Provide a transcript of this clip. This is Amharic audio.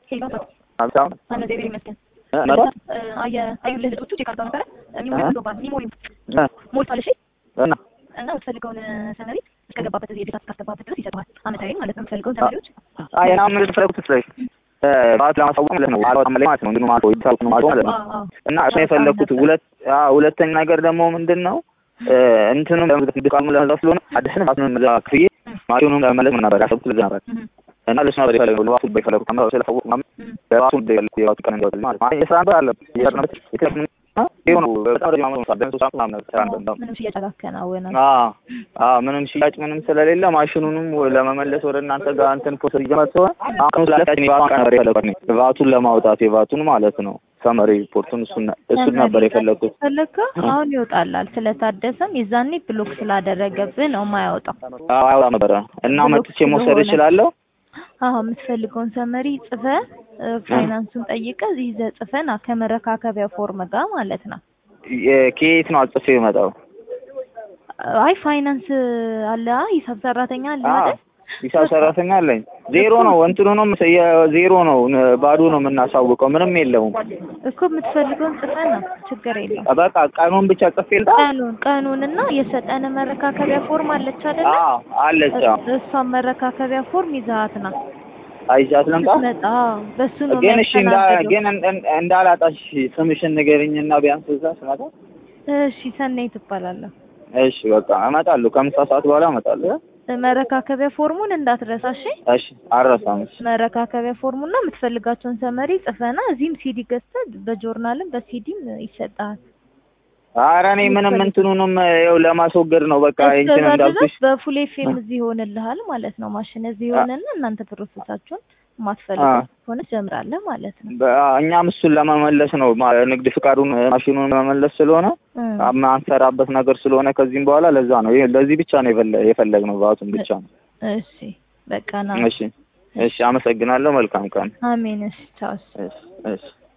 ሄሎ ሀብታም አነ እግዚአብሔር ይመስገን። እ መጣ አየ አዩልህ ልጆቹ ቼክ አድርገው ነበረ ሚሞሪ እ? ብሎባል ሚሞሪ እ ሞልቷል። እሺ እና እና የምትፈልገውን ሰመሪ እስከገባበት እዚህ የቤት እስካስገባበት ድረስ ይሰጠዋል። አመታዊ ማለት ነው። የምትፈልገውን ሰመሪዎች አይ እና ምን ፈለጉት ስለሽ ባት ለማሳወቅ ማለት ነው አልወጣም ላይ ማለት ነው እንዲሁ ማለት ነው ይታወቅ ነው ማለት ነው አዎ፣ አዎ። እና እሱ የፈለኩት ሁለት አዎ ሁለተኛ ነገር ደግሞ ምንድን ነው እ እንትኑ ድቃሙ ለመዛፍ ስለሆነ አዲስን ባስነ መዛ ክፍዬ ማሽኑን ለመመለስ ምን ነበር ያሰብኩት ለዛ ነበር እህ፣ እና ለሱ ነበር የፈለገው ለባሱ በፈለጉት አምራ ስለፈወቅ ምናምን እህ። ለባሱ በፈለጉት የባሱ ቀን እንዲያወጣል ማለት ነው የስራ ነበር አለ የስራ የተለምን ይሁን በጣም ረጅም ዓመት ነው ደንሶ ሳም ምናምን ስራ ነበር ምንም ሽያጭ አላከናወነም። አዎ አዎ ምንም ሽያጭ ምንም ስለሌለ ማሽኑንም ለመመለስ ወደ እናንተ ጋር እንትን ፕሮሰስ ይጀመር ሲሆን አሁን ስላለ የባንክ ነበር የፈለኩት እኔ ቫቱን ለማውጣት የቫቱን ማለት ነው ሰመሪ ሪፖርቱን እሱን እሱን ነበር የፈለኩት ፈለግከው አሁን ይወጣላል። ስለታደሰም የዛኔ ብሎክ ስላደረገብህ ነው የማያወጣው። አዎ አያወጣም ነበረ እና መጥቼ መውሰድ ስለሆነ። እችላለሁ አዎ የምትፈልገውን ሰመሪ ጽፈህ እ፣ ፋይናንሱን ጠይቀህ ይዘህ ጽፈህ ና ከመረካከቢያ ፎርም ጋር ማለት ነው። የ- ከየት ነው አጽፌ የመጣው አይ ፋይናንስ አለ አ፣ ሂሳብ ሰራተኛ አለ አዎ አይደል? ሂሳብ ሰራተኛ አለኝ ዜሮ ነው እንትኑንም ዜሮ ነው ባዶ ነው የምናሳውቀው ምንም የለውም እኮ የምትፈልገውን ጽፈህ ነው ችግር የለውም። በቃ ቀኑን ብቻ ጽፌ ልጣ ቀኑን ቀኑንና የሰጠን መረካከቢያ ፎርም አለች አይደለ? አዎ አለች አዎ እሷን መረካከቢያ ፎርም ይዘሃት ና አይዣት ልምጣ ስትመጣ በሱ ነው ግን እሺ እንዳ የሚያስተናግደው። ግን እን- እን- እንዳላጣሽ ስምሽን ንገሪኝና ቢያንስ እዛ ስመጣ እሺ ሰናይ ትባላለህ። እሺ በቃ እመጣለሁ ከምሳ ሰዓት በኋላ እመጣለሁ መረካከቢያ ፎርሙን እንዳትረሳ እሺ። እሺ አልረሳም እሺ መረካከቢያ ፎርሙና የምትፈልጋቸውን ሰመሪ ጽፈና እዚህም ሲዲ ገዝተህ በጆርናልም በሲዲም ይሰጣል። ኧረ እኔ ምንም እንትኑንም ይኸው ለማስወገድ ነው በቃ እንትን እስከዛ ድረስ እንዳልኩሽ በፉል ኤፍኤም እዚህ ይሆንልሃል ማለት ነው። ማሽን እዚህ ይሆንና እናንተ ፕሮሰሳችሁን አ። ማትፈልገው ከሆነ ትጀምራለህ ማለት ነው። በ- እኛም እሱን ለመመለስ ነው ማ- ንግድ ፍቃዱን ማሽኑን ለመመለስ ስለሆነ እም። ማንሰራበት ነገር ስለሆነ ከዚህም በኋላ ለዛ ነው ይሄ ለዚህ ብቻ ነው የፈለ- የፈለግነው ባቱን ብቻ ነው እሺ በቃ ና። እሺ እሺ አመሰግናለሁ መልካም ቀን አሜን። እሺ ቻው። እሺ እሺ